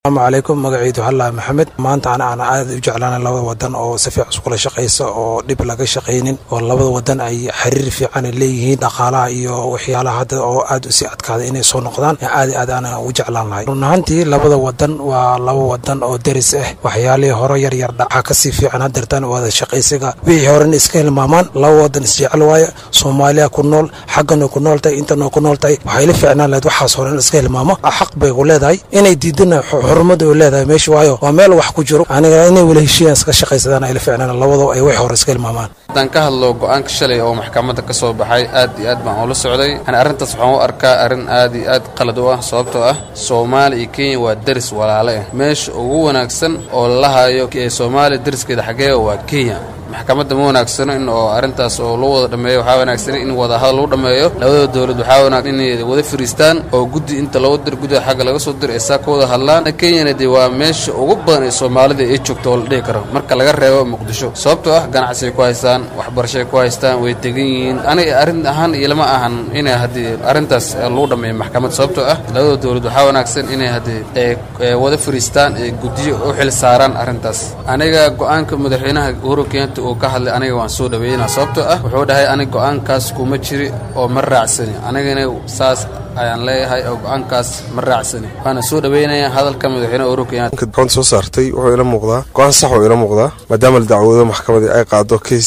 asalaamu calaykum magaciidu xallaa maxamed maanta ana aan aad u jeclaana labada wadan oo si fiican iskula shaqaysa oo dhib laga shaqaynin oo labada wadan ay xiriir fiican leeyihiin dhaqaalaha iyo waxyaalaha hadda oo aad usii adkaaday inay soo noqdaan aad aad aan u jeclaan lahay run ahaantii labada wadan waa laba wadan oo deris ah waxyaalihii hore yaryar dhaca kasii fiican hadeertaan wada shaqaysiga wixii horena iska hilmaamaan laba wadan isjecel waaya soomaaliya ku nool xaggana ku nool tahay intana ku nool tahay waxay la fiicnaan lahayd waxaas hore in iska hilmaamo xaq bay ku leedahay inay diidana xurmada u leedahay meesha waayo waa meel wax ku jiro aniga inay wala heshiiyaan iska shaqaysadaan ay la fiicnaan labadoo ay wax hore iska hilmaamaan haddaan ka hadlo go-aanka shalay oo maxkamadda ka soo baxay aad iyo aad baan ula socday yani arrintaas waxaan u arkaa arrin aad iyo aad qalad u ah sababtoo ah soomaaliya iyo kenya waa deris walaale ah meesha ugu wanaagsan oo la hayo ee soomaaliya deriskeeda xaggeega waa kenya maxkamadda ma wanaagsano in oo arrintaas oo lagu wada dhammeeyo waxaa wanaagsan in wadahadal lagu dhammeeyo labada dowlad waxaa wanaagsan inay wada fariistaan oo guddi inta loo dir guddiga xagga laga soo diro ee saa ka wada hadlaan kenyana dee waa meesha ugu badan ee soomaalida ay joogto oo la dhihi karo marka laga reebo muqdisho sababtoo ah ganacsiay ku haystaan waxbarashay ku haystaan way tegan yihiin aniga arrin ahaan ilama ahan inay haddii arrintaas lagu dhammeeyo maxkamad sababtoo ah labada dowlad waxaa wanaagsan inay haddii wada fariistaan ee guddiyo u xil saaraan arrintaas aniga go-aanka madaxweynaha uhuru kenyata uu ka hadlay aniga waan soo dhaweynaa sababtoo ah wuxuu dhahay aniga go-aankaas kuma jiri oo ma raacsani anigana saas ayaan leeyahay oo go-aankaas ma raacsani waana soo dhaweynaya hadalka madaxweyne uhuru kenyatta gacanta soo saartay wuxuu ila muuqdaa go-aan sax oo ila muuqdaa maadaama la dacwoodo maxkamadii ay qaado keys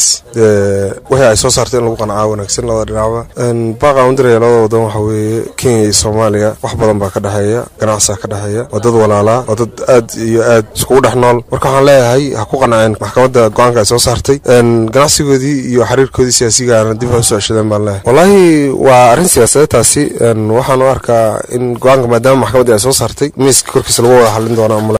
wixii ay soo saartay in lagu qancaa wanaagsan labada dhinacba baaqaan u diraya labada wadan waxa weeye kenya iyo soomaaliya wax badan baa ka dhexeeya ganacsiga ka dhexeeya waa dad walaalaa waa dad aad iyo aad iskugu dhex nool marka waxaan leeyahay ha ku qanceen maxkamadda go-aanka ay soo saartay ganacsigoodii iyo xiriirkoodii siyaasigaana dib ha usoo ceshadeen baan leeyahay wallaahi waa arrin siyaasadeed taasi waxaan u arkaa in go-aanka maadaama maxkamaddii ay soo saartay miiska korkiisa lagu wada xallin doona